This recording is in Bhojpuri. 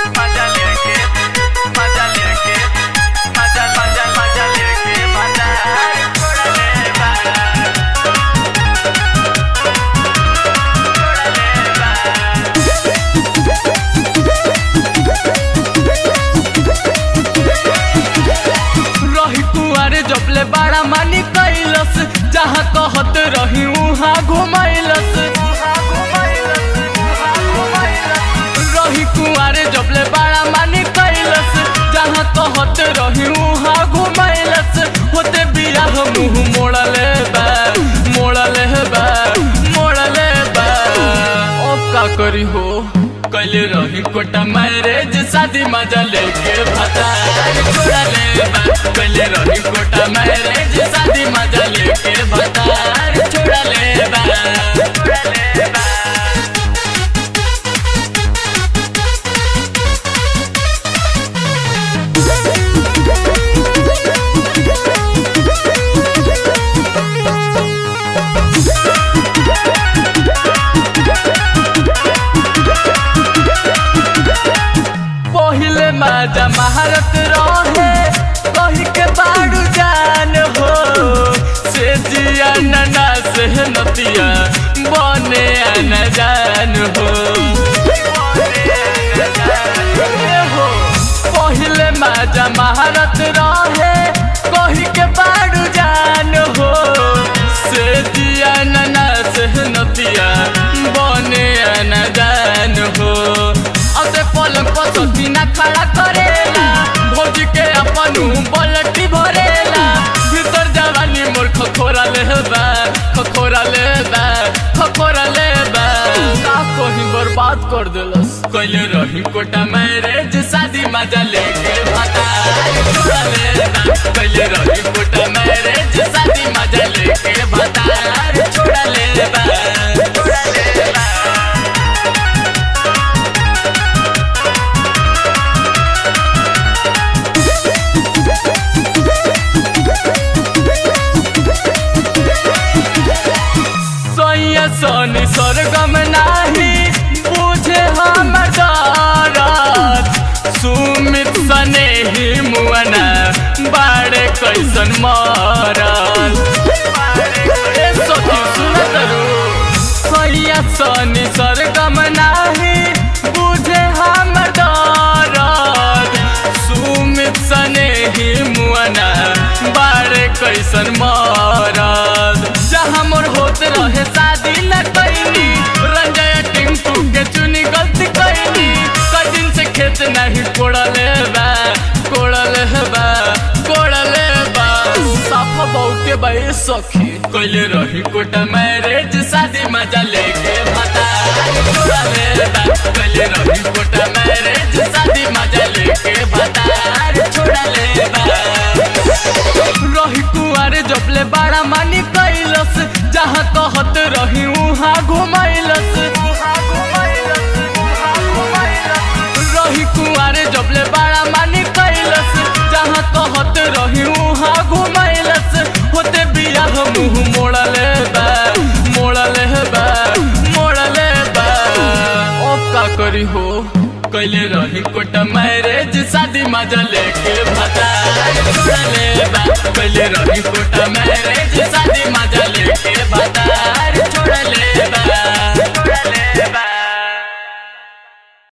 मजा लेके मजा लेके मजा मजा मजा लेके मजा छोड़ ले बा रही कुआरे जबले बड़ा मानी कैलस जहाँ कहत रही उहाँ घुमैलस रही कुआरे जबले बड़ा मानी कैलस जहाँ कहत रही उहाँ घुमैलस होते बियाह मुँह मोड़ले बा मोड़ले बा मोड़ले बा अब का करी हो कैले रही कोटा मैरेज शादी मजा लेके भता छोड़ा ले बा कैले रही कोटा मैरेज शादी मजा लेके भता छोड़ा ले बा छोड़ा ले बा पहिले माजा महारत रहे कही के बाड़ू जान हो से जिया नना से नतिया बने न जान हो ए हो, पहिले माजा महारत रहे कही के बाड़ू जान हो से जिया नना से नतिया बने न जान हो असे पलंग पर सतीना खड़ा करेला भोज के अपन बलटी भरेला भीतर जवानी मोर खखोरा लेबा खखोरा लेबा खखोरा लेबा का कहीं बर्बाद कर देलस कैले रही कोटा मैरेज शादी मजा लेके भाता छोड़ा लेबा कैले रही कोटा मैरेज शादी मजा लेके भाता छोड़ा लेबा छोड़ा लेबा सैया सनी सरगम नाही बुझे हमर दरद सुमित सने ही मुअना बाड़े कैसन मरल ए सखी सुनत रू सैया सनी सरगम नाही बुझे हमर दरद सुमित सने ही मुअना बाड़े कैसन मरद जहाँ मोर होत रहे शादी न कैनी रंजय टिंकू के चुनी गलती कैनी कदिन से खेत नहीं कोड़ले बा कोड़ले बा कोड़ले बा साफा बहुते बा ए सखी कैले रही कोटा मैरेज शादी मजा लेके भाता छोड़ले बा कैले रही कोटा मैरेज शादी मजा लेके भाता छोड़ले बा रही कुआरे जबले बड़ा मानी कैलस जहाँ कहत रही उहाँ घुमैलस रही कुआरे जबले बड़ा मानी कैलस जहाँ कहत रही उहाँ घुमैलस होते बियाह मुँह मोड़ले बा मोड़ले बा मोड़ले बा अब का करी हो कैले रही कोटा मैरेज शादी मजा लेके भता छोड़ले बा कैले रही कोटा मैरेज शादी मजा लेके भता छोड़ले